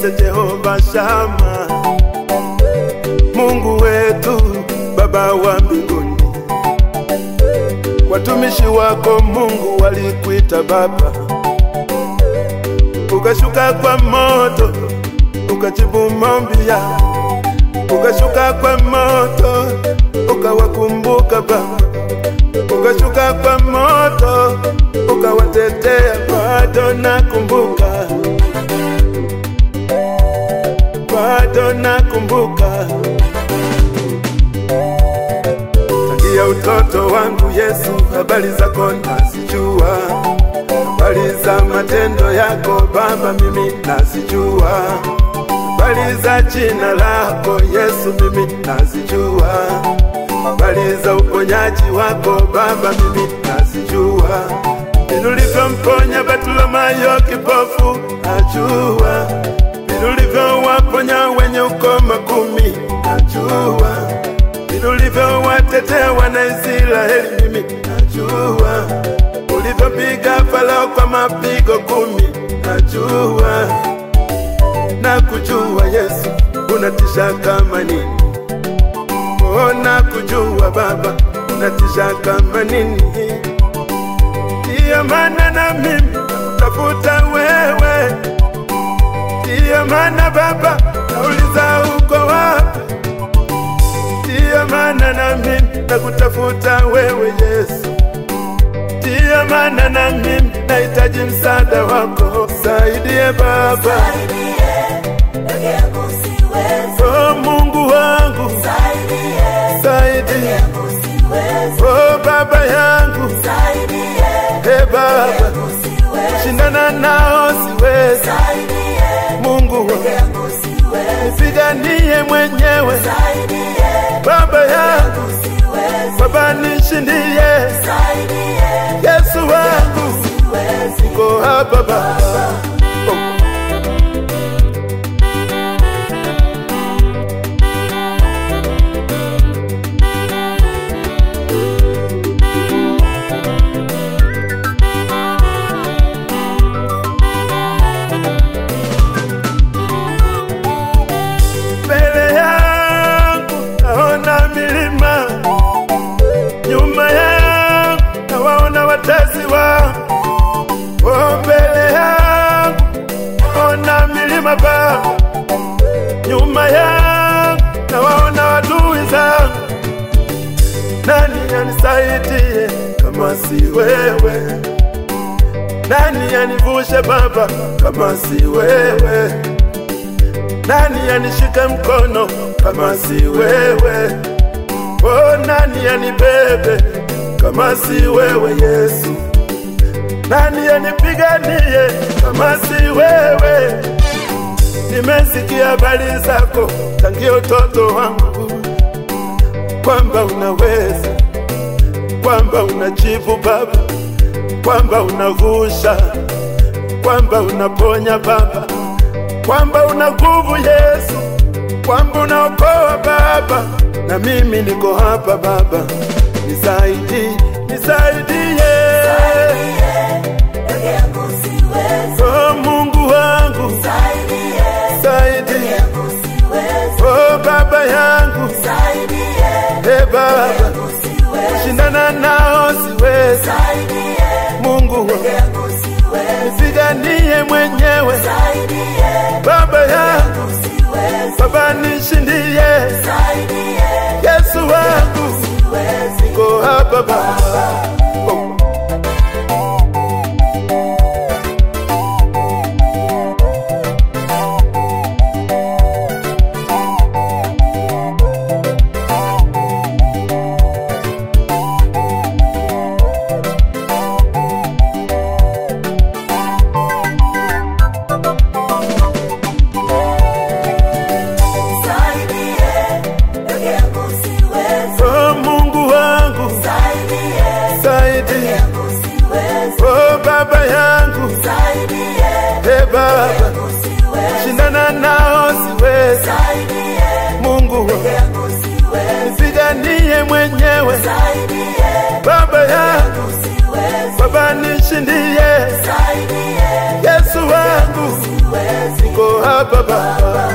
niite Jehova Shama, Mungu wetu, Baba wa mbinguni. Watumishi wako Mungu walikuita Baba, ukashuka kwa moto, ukajibu maombi yao, ukashuka kwa moto, ukawakumbuka Baba, ukashuka kwa moto, ukawatetea. Bado nakumbuka, bado nakumbuka tangia utoto wangu Yesu, habari zako nazijua, habari za matendo yako Baba mimi nazijua, habari za jina lako Yesu mimi nazijua, habari za uponyaji wako Baba mimi nazijua, vile ulivyomponya Bartimayo kipofu najua, vile ulivyowaponya wenye ukoma kumi najua vile ulivyowatetea wana Israeli mimi najua, ulivyopiga Farao kwa mapigo kumi najua, na kujua Yesu unatisha kama nini, oh, na kujua Baba unatisha kama nini. Ndiyo maana na mimi tafuta wewe, ndiyo maana Baba nauliza uko wapi Ndiyo maana na mimi nakutafuta wewe Yesu, ndiyo maana na mimi nahitaji msaada wako, saidie Baba. Oh Mungu wangu, saidie. Oh Baba yangu, he Baba, shindana nao siwezi. Mungu wangu, nipiganie mwenyewe Baba yangu, Baba nishindie, Yesu wangu, niko hapa Baba. Oh. Mbele yangu naona milima, nyuma yangu nawaona watezi wangu. Oh, mbele yangu naona milima Baba, nyuma yangu nawaona adui zangu. Nani anisaidie kama si wewe? Nani anivushe Baba kama si wewe? Nani anishike mkono kama si wewe? Oh, nani anibebe kama si wewe Yesu? Nani anipiganie kama si wewe? Nimesikia habari zako tangia utoto wangu, kwamba unaweza, kwamba unajibu Baba, kwamba unavusha, kwamba unaponya Baba kwamba una nguvu Yesu, kwamba unaokoa Baba, na mimi niko hapa Baba, nisaidie, nisaidie. Oh Mungu wangu, saidie. Oh Baba yangu, he Baba, shindana nao siwezi. Mungu wangu, nipiganie mwenyewe Baba yangu, Baba nishindie, Yesu wangu, niko hapa Baba. Oh. Oh Mungu wangu, Baba, Baba.